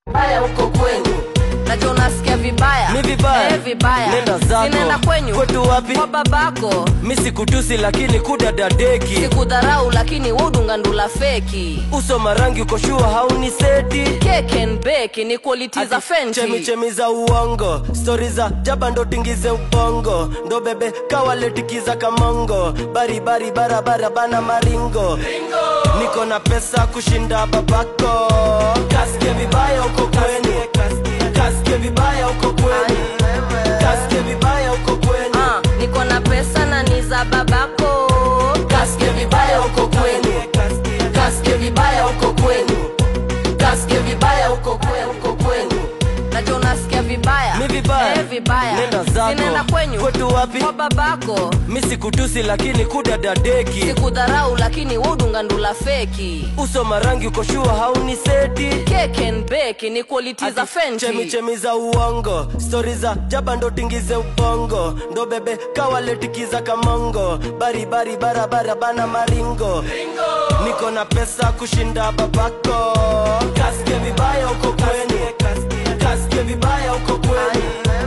Baya uko kwenu najua unasikia vibaya Mi vibaya? eh, vibaya Nenda zako. sinaenda kwenyu Kwetu wapi? kwa babako mi sikutusi lakini kudadadeki sikudharau lakini udunga ndula feki uso marangi uko shua hauni seti keken beki ni quality za fenji chemichemi za uongo stori za jaba ndo tingize ubongo ndo bebe kawaletikiza kamongo baribari barabara bana maringo niko na pesa kushinda babako kasike vibaya uko kwenu kasike vibaya uko kwenu kasike vibaya uko kwenu Ah, niko na pesa na ni za babako kasike vibaya uko kwenu kasike vibaya uko kwenu kasike vibaya uko kwenu uko kwenu najua unasikia vibaya Mi vibaya? eh, vibaya Nenda zako. sinaenda kwenyu Kwetu wapi? kwa babako mi sikutusi lakini kudadadeki sikudharau lakini udunga ndula feki uso marangi uko shua hauni seti keken beki ni quality za fenji chemichemi za uongo stori za jaba ndo tingize ubongo ndo bebe kawaletikiza kamongo baribari barabara bana maringo niko na pesa kushinda babako kasike vibaya uko kwenu kasike vibaya uko kwenu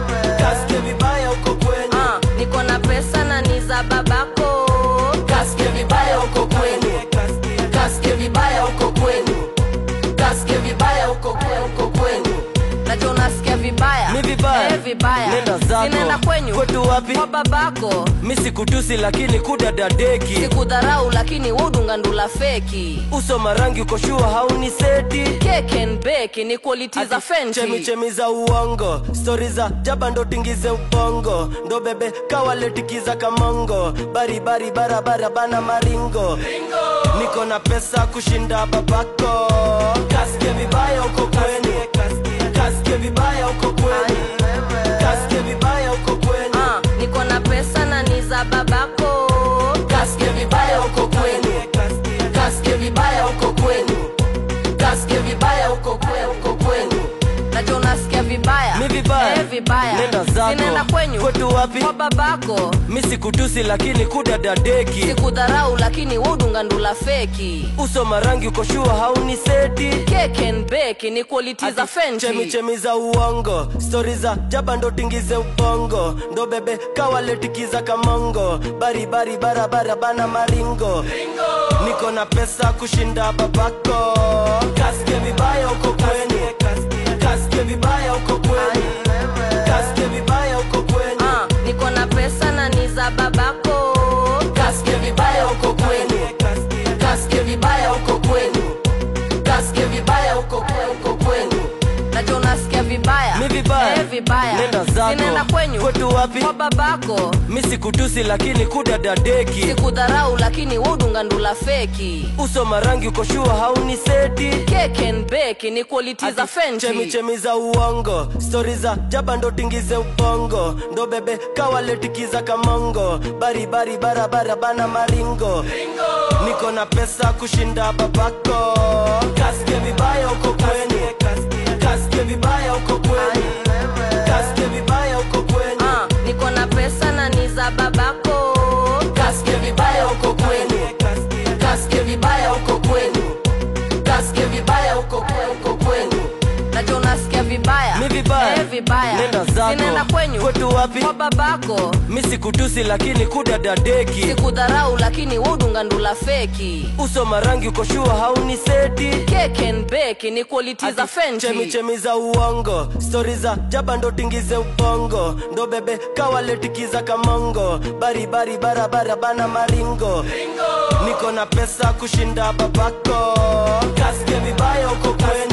kasike vibaya uko kwenu Ah, niko na pesa na ni za babako kasike vibaya uko kwenu kasike vibaya uko kwenu kasike vibaya uko kwenu uko kwenu najua unasikia vibaya Mi vibaya? eh, vibaya Nenda zako. sinaenda kwenyu Kwetu wapi? kwa babako mi sikutusi lakini kudadadeki sikudharau lakini udunga ndula feki uso marangi uko shua hauni seti keken beki ni quality za fenji chemichemi za uongo stori za jaba ndo tingize ubongo ndo bebe kawaletikiza kamongo baribari barabara bana maringo niko na pesa kushinda babako kasike vibaya uko kwenu kasike vibaya uko kwenu kasike vibaya uko kwenu Ah, niko na pesa na ni za babako kasike vibaya uko kwenu kasike vibaya uko kwenu kasike vibaya uko kwenu uko kwenu najua unasikia vibaya Mi vibaya? eh, vibaya Nenda zako. sinaenda kwenyu Kwetu wapi? kwa babako mi sikutusi lakini kudadadeki sikudharau lakini udunga ndula feki uso marangi uko shua hauni seti keken beki ni quality za fenji chemichemi za uongo stori za jaba ndo tingize ubongo ndo bebe kawaletikiza kamongo baribari barabara bana maringo niko na pesa kushinda babako kasike vibaya uko kwenu kasike vibaya uko kwenu kasike vibaya uko kwenu Ah, niko na pesa na ni za babako kasike vibaya uko kwenu kasike vibaya uko kwenu kasike vibaya uko kwenu uko kwenu najua unasikia vibaya Mi vibaya? eh, vibaya Nenda zako. sinaenda kwenyu Kwetu wapi? kwa babako mi sikutusi lakini kudadadeki sikudharau lakini udunga ndula feki uso marangi uko shua hauni seti keken beki ni quality za fenji chemichemi za uongo stori za jaba ndo tingize ubongo ndo bebe kawaletikiza kamongo baribari barabara bana maringo niko na pesa kushinda babako kasike vibaya uko kwenu kasike vibaya uko kwenu kasike vibaya uko kwenu Ah, niko na pesa na ni za babako kasike vibaya uko kwenu kasike vibaya uko kwenu kasike vibaya uko kwenu uko kwenu najua unasikia vibaya Mi vibaya? eh, vibaya Nenda zako. sinaenda kwenyu Kwetu wapi? kwa babako mi sikutusi lakini kudadadeki sikudharau lakini udunga ndula feki uso marangi uko shua hauni seti keken beki ni quality za fenji chemichemi za uongo stori za jaba ndo tingize ubongo ndo bebe kawaletikiza kamongo baribari barabara bana maringo niko na pesa kushinda babako kasike vibaya uko kwenu